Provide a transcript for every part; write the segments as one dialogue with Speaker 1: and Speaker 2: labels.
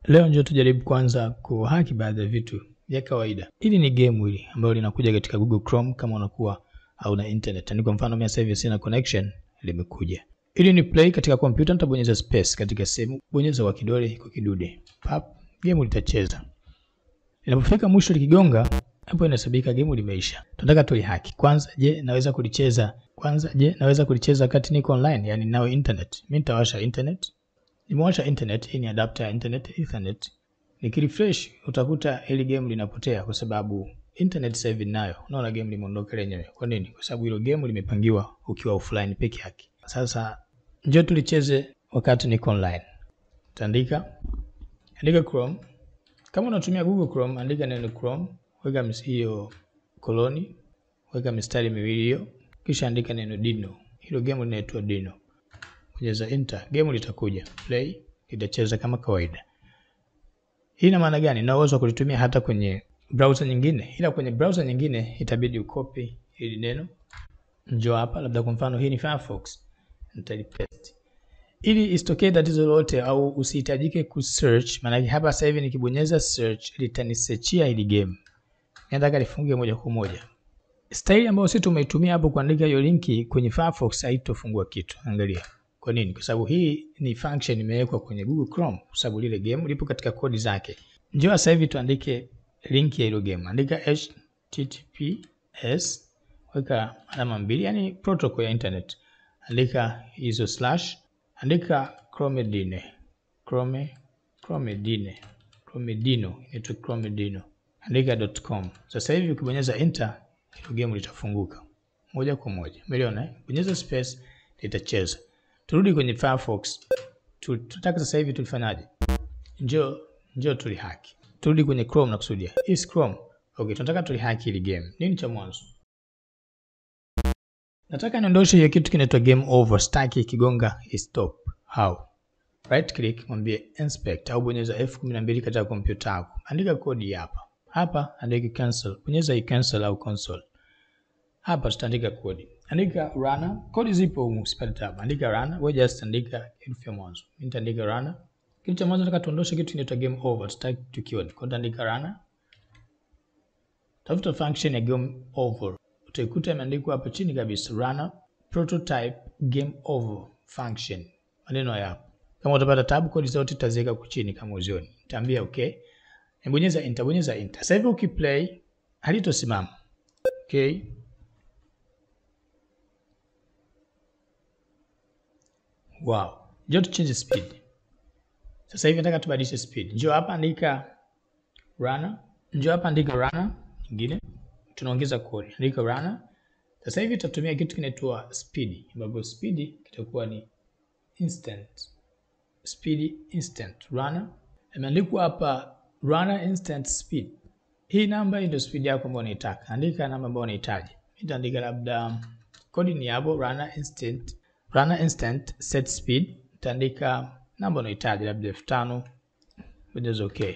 Speaker 1: Leo ndio tujaribu kwanza kuhaki baadhi ya vitu vya kawaida. Hili ni game hili ambalo linakuja katika Google Chrome kama unakuwa hauna internet. Ni kwa mfano mimi sasa hivi sina connection, limekuja. Ili ni play katika kompyuta, nitabonyeza space katika sehemu, bonyeza kwa kidole kwa kidude. Pap, game litacheza. Inapofika mwisho likigonga, hapo inahesabika game limeisha. Tunataka tulihaki. Kwanza, je, naweza kulicheza? Kwanza, je, naweza kulicheza wakati niko online, yani nao internet? Mimi nitawasha internet. Nimewasha internet, hii ni adapter ya internet ethernet. Nikirefresh utakuta hili game linapotea kwa sababu internet sasa hivi ninayo. Unaona game limeondoka lenyewe. Kwa nini? Kwa sababu hilo game limepangiwa ukiwa offline peke yake. Sasa njoo tulicheze wakati niko online. Utaandika andika Chrome. Kama unatumia Google Chrome, andika neno Chrome, weka hiyo koloni, weka mistari miwili hiyo, kisha andika neno Dino. Hilo game linaitwa Dino. Bonyeza enter, game litakuja. Play, litacheza kama kawaida. Hii ina maana gani? Na uwezo wa kulitumia hata kwenye browser nyingine, ila kwenye browser nyingine itabidi ukopi hili neno. Njoo hapa, labda kwa mfano hii ni Firefox, nitalipaste ili isitokee tatizo lolote au usihitajike kusearch. Maana hapa sasa hivi nikibonyeza search litanisearchia hili game, nataka lifungue moja kwa moja. Staili ambayo sisi tumeitumia hapo kuandika hiyo linki kwenye Firefox haitofungua kitu. Angalia. Kwa nini? Kwa sababu hii ni function imewekwa kwenye Google Chrome, kwa sababu lile game lipo katika kodi zake. Njoo sasa hivi tuandike link ya hilo game. Andika https, weka alama mbili, yani protocol ya internet. Andika hizo slash, andika chromedine, chrome chromedine, chromedino, inaitwa chromedino. Andika .com. Sasa hivi ukibonyeza enter, hilo game litafunguka moja kwa moja. Umeona eh? Bonyeza space litacheza. Turudi kwenye Firefox. Tunataka sasa hivi tulifanyaje? Njoo njoo tulihaki. Turudi kwenye Chrome na kusudia. Is Chrome. Okay, tunataka tulihaki ile game. Nini cha mwanzo? Nataka niondoshe hiyo kitu kinaitwa game over. Staki kigonga stop. How? Right click, mwambie inspect au bonyeza F12 katika kompyuta yako. Andika kodi hapa. Hapa andika cancel. Bonyeza hii cancel au console. Hapa tutaandika kodi. Andika runner. Kodi zipo humu, usipate tabu. Andika runner. Wewe just andika herufi ya mwanzo. Mimi nitaandika runner. Kitu cha mwanzo nataka tuondoshe kitu kinaitwa game over. Tutaki tukione. Kwa nitaandika runner. Tafuta function ya game over. Utaikuta imeandikwa hapo chini kabisa runner prototype game over function. Maneno haya hapo. Kama utapata tabu, kodi zote tutaziweka huko chini kama uzioni. Nitaambia okay. Nibonyeza enter, bonyeza enter. Sasa hivi ukiplay halitosimama. Okay. Wow. Njoo tuchange speed. Sasa hivi nataka tubadilishe speed. Njoo hapa andika runner. Njoo hapa andika runner nyingine. Tunaongeza kodi. Andika runner. Sasa hivi tutatumia kitu kinaitwa speed, ambapo speed kitakuwa ni instant. Speed instant runner. Imeandikwa hapa runner instant speed. Hii namba hii ndio speed yako ambayo unaitaka. Andika namba ambayo unahitaji. Nitaandika labda kodi ni hapo runner instant runner instant set speed. Utaandika namba unahitaji labda elfu tano. Bonyeza okay.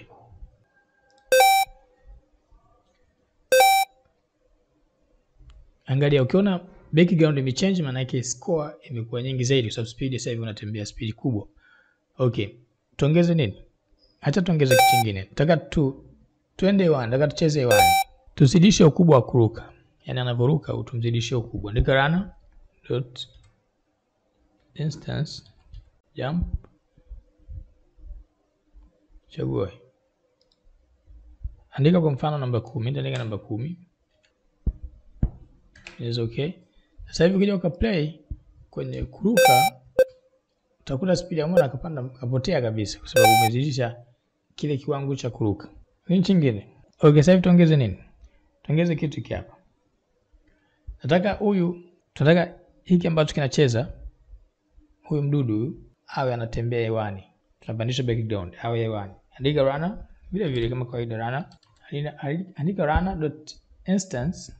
Speaker 1: Angalia, ukiona background imechange, maana yake score imekuwa nyingi zaidi, kwa sababu speed sasa hivi unatembea speed kubwa. Okay, tuongeze nini? Acha tuongeze kitu kingine. Nataka tu tuende hewani, nataka tucheze hewani, tuzidishe ukubwa wa kuruka, yaani anavyoruka utumzidishie ukubwa. Andika runner dot instance jump, chagua, andika kwa mfano namba kumi. Nitaandika namba kumi. Is okay. Sasa hivi ukija ukaplay kwenye kuruka utakuta speed ya mwana akapanda akapotea kabisa, kwa sababu umezidisha kile kiwango cha kuruka. Nini chingine? Okay, sasa hivi tuongeze nini? Tuongeze kitu hiki hapa. Nataka huyu, tunataka hiki ambacho kinacheza huyu mdudu huyu awe anatembea hewani. Tunapandisha background awe hewani. Andika runner vile vile kama kawaida runner. Andika runner dot instance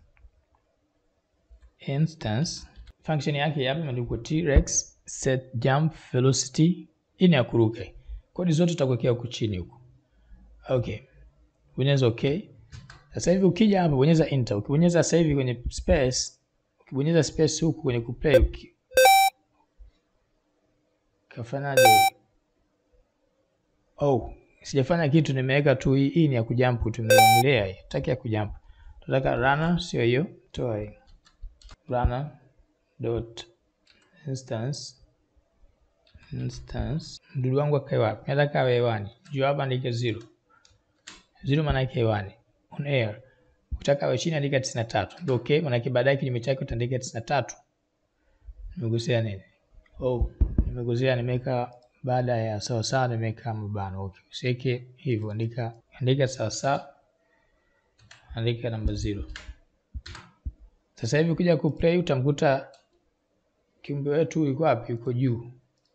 Speaker 1: instance function yake hapa imeandikwa t-rex set jump velocity. Hii ni ya kuruka. Kodi zote tutakuwekea huku chini huku. Okay, bonyeza okay. Sasa hivi ukija hapa bonyeza enter. Ukibonyeza sasa hivi kwenye space, ukibonyeza space huku kwenye kuplay uki... kafanyaje? Oh, sijafanya kitu, nimeweka tu hii. Hii ni ya kujump, tumeongelea hii, tutaki ya kujump. Tunataka runner, sio hiyo, toa hii runner dot instance instance. Mdudu wangu akae wapi? Nataka awe hewani, juu hapa andike zero zero, maana yake hewani, on air. Ukitaka awe chini andika 93 ndio okay, maana yake baadaye kinyume chake utaandika 93. Nimegusea nini? Oh, nimegusea nimeweka baada ya sawa sawa nimeweka mabano. Okay, usiweke hivyo, andika andika sawa sawa, andika namba zero. Sasa hivi ukija kuplay utamkuta kiumbe wetu yuko wapi? Yuko juu.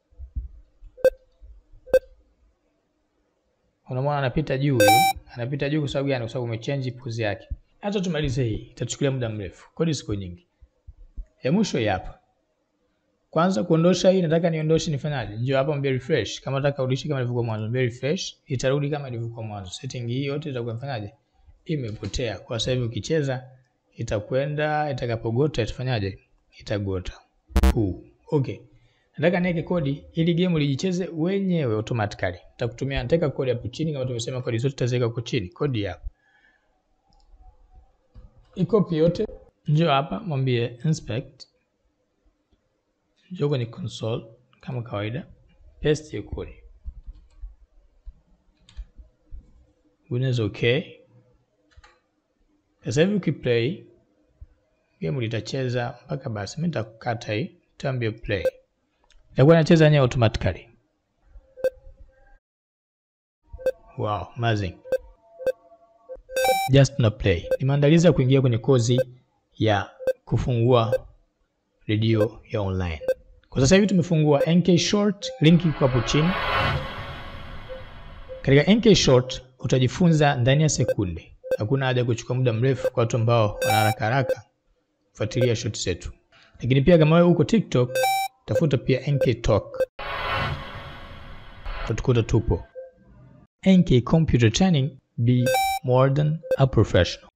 Speaker 1: Unamwona anapita juu huyu, anapita juu kwa sababu gani? Kwa sababu umechange pose yake. Hata tumalize hii, itatuchukulia muda mrefu. Kodi siku nyingi. Ya mwisho hii hapa. Kwanza kuondosha hii nataka niondoshe nifanyaje? Njoo hapa mbe refresh. Kama nataka urudishe kama ilivyokuwa mwanzo, mbe refresh, itarudi kama ilivyokuwa mwanzo. Setting hii yote itakuwa ifanyaje? Imepotea. Kwa sasa hivi ukicheza itakwenda itakapogota itafanyaje? Itagota. Huu. Okay. Nataka niweke kodi ili game lijicheze wenyewe automatically. Nitakutumia nataka kodi hapo chini kama tumesema kodi zote tutaziweka huko chini. Kodi hapa. Ikopi yote. Njoo hapa mwambie inspect. Njoo kwenye console kama kawaida. Paste hiyo kodi. Bonyeza okay. Sasa hivi ukiplay game litacheza mpaka basi. Mimi nitakukata hii, nitaambia play. Itakuwa inacheza yenyewe automatically. Wow, amazing. Just na play. Ni maandalizi ya kuingia kwenye kozi ya kufungua redio ya online. Kwa sasa hivi tumefungua NK Short, link iko hapo chini. Katika NK Short utajifunza ndani ya sekunde. Hakuna haja ya kuchukua muda mrefu kwa watu ambao wana haraka haraka kufuatilia short zetu. Lakini pia kama wewe uko TikTok, tafuta pia NK Talk. Utatukuta tupo. NK Computer Training, be more than a professional.